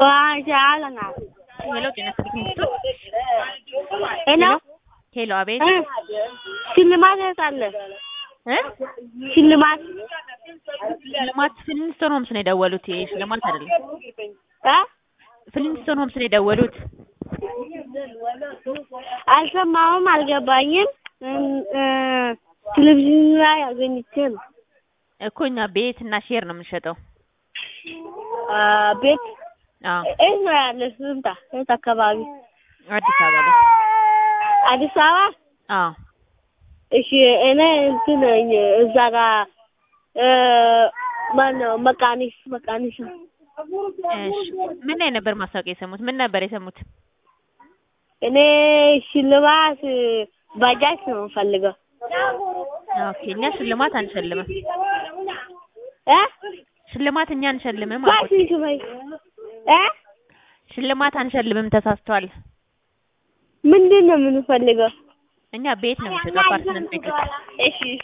ዋሻለና ሄሎ ጤና ይስጥልኝ ሚስቱ ሄሎ ሄሎ አቤት እ ሽልማት የታለ? እ ሽልማት ሽልማት ፍሊንስቶን ሆምስ ነው የደወሉት ይሄ ሽልማት አይደለም እ ፍሊንስቶን ሆምስ ነው የደወሉት አልሰማሁም፣ አልገባኝም። እ ቴሌቪዥን ላይ አገኝቼ ነው። እኮ እኛ ቤት እና ሼር ነው የምንሸጠው አ ቤት አዎ የት ነው ያለ? ስንታ የት አካባቢ? አዲስ አበባ ላይ አዲስ አበባ። አዎ እሺ እኔ እንትን ነኝ እዛ ጋር እ ማነው መቃኒስ መቃኒስ እሺ ምን ላይ ነበር ማስታወቂያ የሰሙት ምን ነበር የሰሙት እኔ ሽልማት ባጃጅ ነው የምፈልገው። ኦኬ እኛ ሽልማት አንሸልምም እ ሽልማት እኛ አንሸልምም አልኩት ባሲ ሽበይ እ ሽልማት አንሸልምም ተሳስተዋል ምንድን ነው የምንፈልገው? እኛ ቤት ነው የምንሸጠው አፓርትመንት ቤቶች እሺ